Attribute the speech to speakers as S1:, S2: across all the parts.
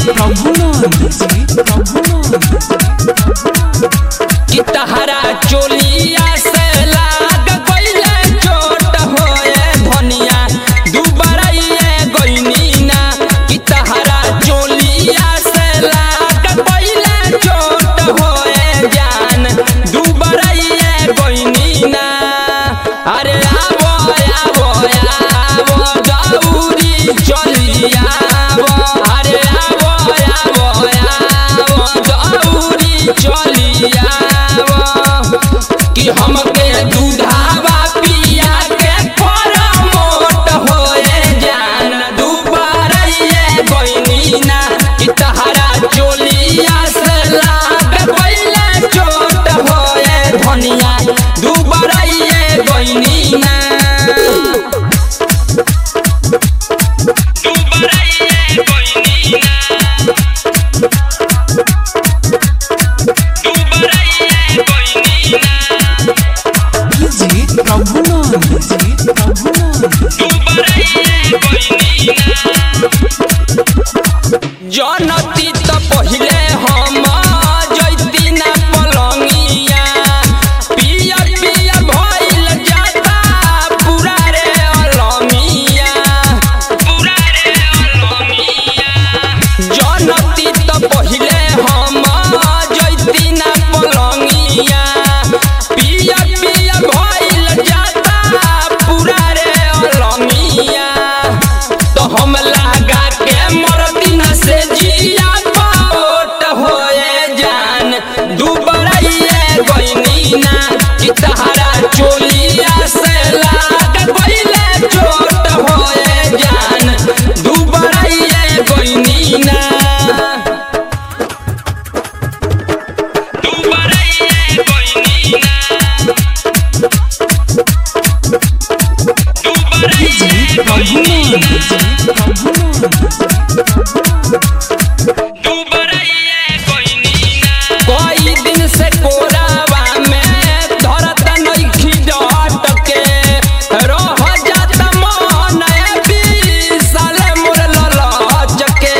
S1: प्रभुनंद जी प्रभुनंद
S2: कि तहरा चोलिया से लाग गइले चोट होए धनिया दुबराइए गइनी ना कि तहरा चोलिया से लाग गइले चोट होए जान दुबराइए गइनी ना अरे आवो आवो आवो गौरी चलिया अरे आवो आवो आवो गौरी चलिया कि हमके दूधावा पिया के मोट होए जान दुबारइए गइनी ना कि तहरा चोलिया से लाग पहिले चोट होए धनिया दुबारइए गइनी ना दुबारइए गइनी ना दुबारइए गइनी ना
S1: जी प्रभुनंद जी प्रभुनंद
S2: जनती त पहिले हम जैती ना पलंगिया पियर पियर भइल जाता पूरा रे अलमिया पूरा रे अलमिया जनती त पहिले हम जैती ना पलंगिया पियर पियर भइल जाता पूरा रे अलमिया तो हम लगा के मरदिन से जिया पाट होए जान दुबराइए गइनी ना कि तहरा चोलिया से लाग गइले चोट होए जान दुबराइए गइनी ना दुबराइए गइनी ना दुबराइए गइनी ना कई दिन से कोरावा में धरत नइखी डट के रह जात मन बिसल मोर ललच के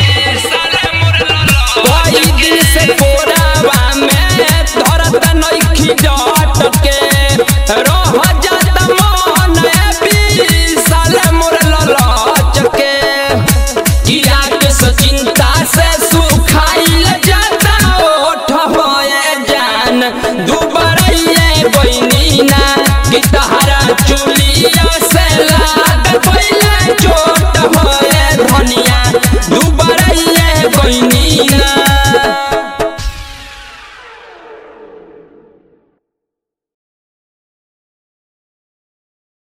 S2: कई दिन से कोरावा में धरत नइखी डट के रह जात मन बिसल मोर ललच के किया के चिंता से सुखाइल जाता ओठ होए जान दुबराइए बइनी ना कि तहरा चुलिया से